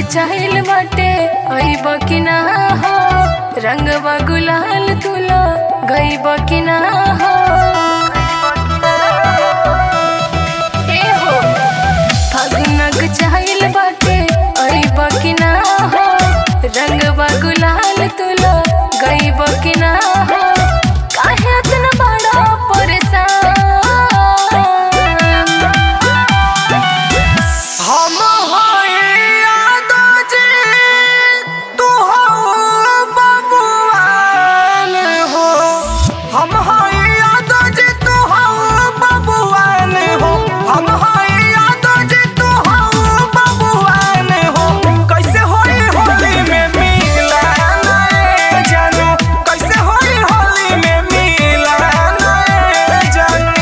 चाहिल बाटे अइब कि ना हो रंगवा गुलाल तुलो गइब कि ना हो ए हो फगुनक चाहिल बाटे अइब कि ना हो रंगवा गुलाल तुलो गइब कि ना हो काहे इतना बड़ा परेशान हम हई यादोजी, तू हऊ बबुआन हो। हम हई यादोजी, तू हऊ बबुआन हो। हम हई यादोजी, तू हऊ बबुआन हो। कैसे होई होली में मिलन ए जानू? कैसे होई होली में मिलन ए जानू?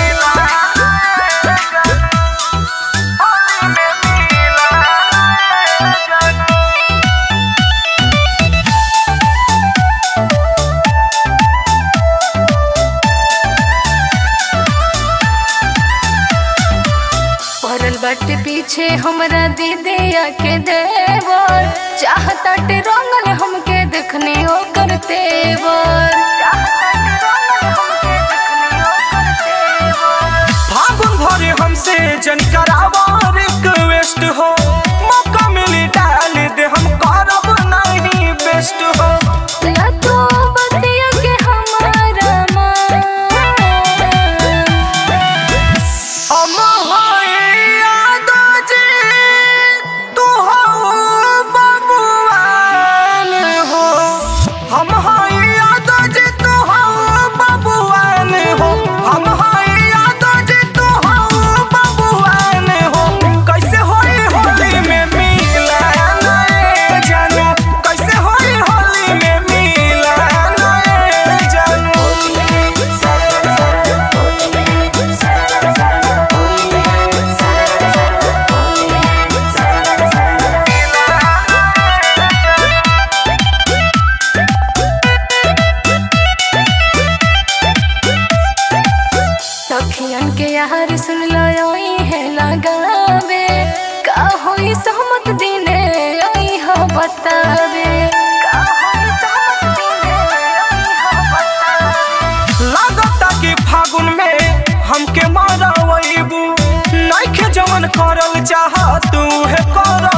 पड़ल बाटे पीछे हमरा दीदिया के देवर चाहताटे रंगल हमके देखने ओकर तेवर फागुन भरे हमसे जन करावा रिक्वेस्ट हो मौका मिली डाल दे हम करब नहीं बेस्ट हो ला तो बतिया के हमारा मान हम हई यादोजी, तू हऊ बबुआन हो। हम हई यादोजी, तू हऊ बबुआन हो। हम हई यादोजी, तू हऊ बबुआन हो। कैसे होई होली में मिलन ए जानू? कैसे होई होली में मिलन ए जानू? सखियन के यार सुन लो आई है लगावे का होई सहमत दिने आई हो बतावे का होई सहमत दिने आई हो बतावे लागता कि फागुन में हमके मारवैबू नइखे जवन करल चाह तू है कर